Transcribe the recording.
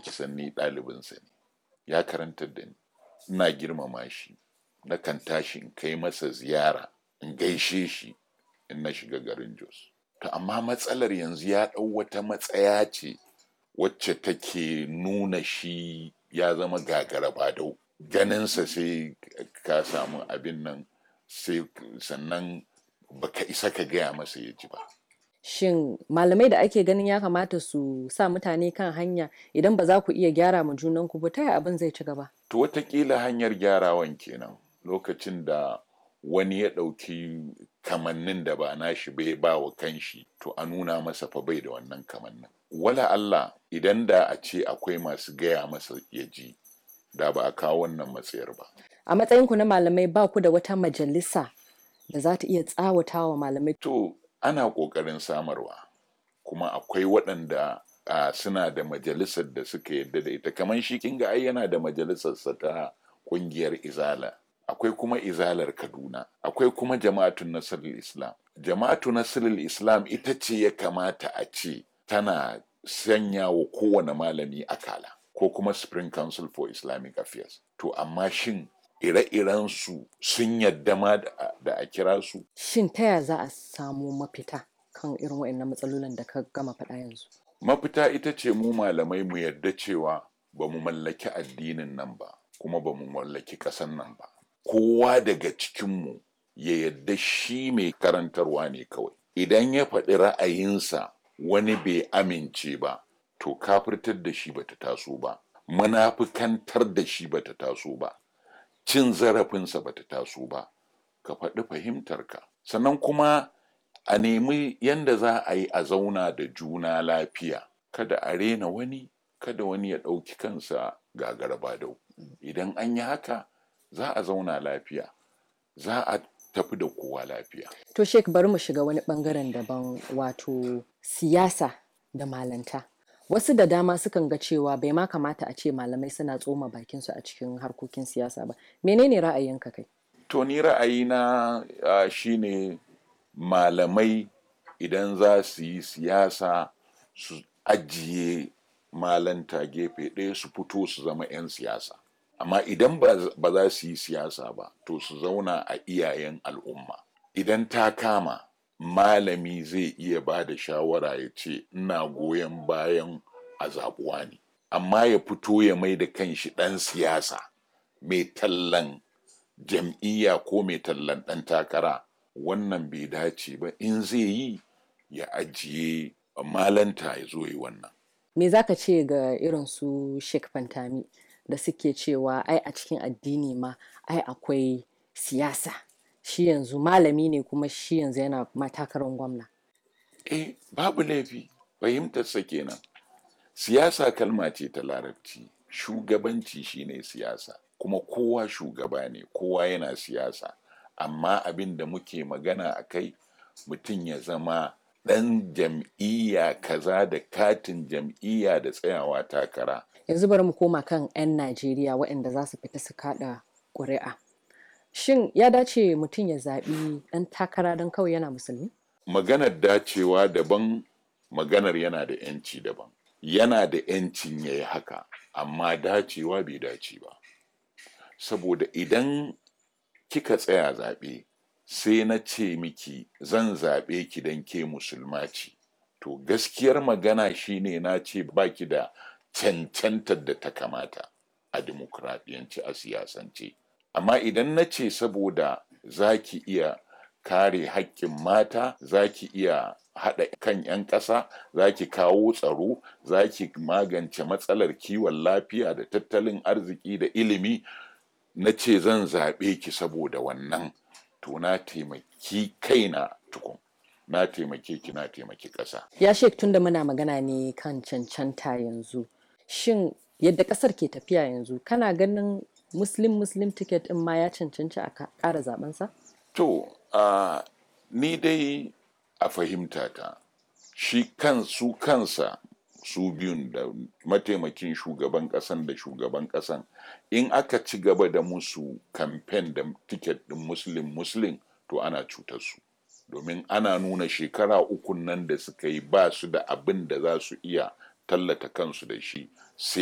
ki san ni ɗalibinsa ne ya karantar da ni ina girmama shi na kan tashi in kai masa ziyara in gaishe shi in na shiga garin jos to amma matsalar yanzu ya ɗau wata matsaya ce wacce take nuna shi ya zama gagara badau ganinsa sai ka samu abin nan sai sannan baka isa ka gaya masa ya ji ba Shin malamai da ake ganin ya kamata su sa mutane kan hanya idan ba za ku iya gyara ma junanku ba ta yaya abin zai ci gaba? to watakila hanyar gyarawan kenan lokacin da wani ya ɗauki kamannin da ba nashi bai ba wa kanshi to a nuna masa fa bai da wannan kamannin wala Allah idan da a ce akwai masu gaya masa ya ji da ba a kawo wannan matsayar ba A matsayinku na malamai ba ku da wata majalisa da za ta iya tsawata wa malamai. to ana ƙoƙarin samarwa kuma akwai waɗanda a suna da majalisar da suka yadda da ita kamar shi kinga ai yana da majalisarsa ta ƙungiyar izala akwai kuma izalar kaduna akwai kuma jama'atun nasirul islam jama'atu nasirul islam ita ce ya kamata a ce tana sanya wa kowane malami akala ko kuma spring council for islamic affairs to amma shin ire-iren su sun yadda ma da da a kira su Shin ta yaya za a samu mafita kan irin waɗannan matsalolin da ka gama faɗa yanzu? mafita ita ce mu malamai mu yarda cewa ba mu mallaki addinin nan ba kuma ba mu mallaki ƙasan nan ba kowa daga cikinmu ya yarda shi mai karantarwa ne kawai idan ya faɗi ra'ayinsa wani bai amince ba to kafirtar da shi bata taso ba munafikantar da shi bata taso ba cin zarafinsa bata taso ba ka faɗi fahimtarka sannan kuma a nemi yanda za a yi a zauna da juna lafiya kada a rena wani kada wani ya ɗauki kansa gagara badau idan an yi haka za a zauna lafiya za a tafi da kowa lafiya To Sheik bari mu shiga wani ɓangaren daban wato siyasa da malanta. Wasu da dama sukan ga cewa bai ma kamata a ce malamai suna tsoma bakinsu a cikin harkokin siyasa ba. Menene ra'ayinka kai? to ni ra'ayina uh, shine malamai idan za su yi siyasa su ajiye malanta gefe ɗaya su fito su zama 'yan siyasa amma idan ba z- ba za su yi siyasa ba to su zauna a iyayen al'umma idan ta kama malami zai iya ba da shawara ya ce ina goyon bayan a zaɓuwa ne amma ya fito ya mai da kanshi ɗan siyasa mai tallan jam'iyya ko mai tallan ɗan takara wannan bai dace ba in zai yi ya ajiye malanta ya zo yi wannan Me za ka ce ga irin su Sheik Fantami da suke cewa ai a cikin addini ma ai akwai siyasa. Shi yanzu malami ne kuma shi yanzu yana matakarar gwamna. eh babu laifi fahimtarsa kenan siyasa kalma ce ta larabci shugabanci shine siyasa kuma kowa shugaba ne kowa yana siyasa amma abin da muke magana a kai mutum ya zama ɗan jam'iyya kaza da katin jam'iyya da tsayawa takara Yanzu bari mu koma kan 'yan Najeriya waɗanda za su fita su kaɗa ƙuri'a. Shin ya dace mutum ya zaɓi ɗan takara don kawai yana musulmi? maganar dacewa daban maganar yana da yanci daban yana da yancin ya yi haka amma dacewa bai dace ba saboda idan kika tsaya zaɓe sai na ce miki zan zaɓe ki don ke musulma ce to gaskiyar magana shine na ce baki da cancantar da ta kamata a dimokuraɗiyance a siyasance amma idan na ce saboda za ki iya kare haƙƙin mata za ki iya haɗa kan 'yan ƙasa za ki kawo tsaro za ki magance matsalar kiwon lafiya da tattalin arziki da ilimi na ce zan zaɓe ki saboda wannan to na taimaki kaina tukun na taimake ki na taimaki ƙasa Ya Sheik tunda muna magana ne kan cancanta yanzu. Shin yadda ƙasar ke tafiya yanzu kana ganin Muslim Muslim ticket ɗin ma ya cancanci a ka- ƙara zaɓensa? To, uh, ni dai a fahimta ta, shi kan su kansa su biyun da mataimakin shugaban ƙasan da shugaban ƙasan in aka ci gaba da musu kamfen da tiket ɗin muslim muslim to ana cutar su domin ana nuna shekara ukun nan da suka yi ba su da abin da za su iya tallata kansu da shi sai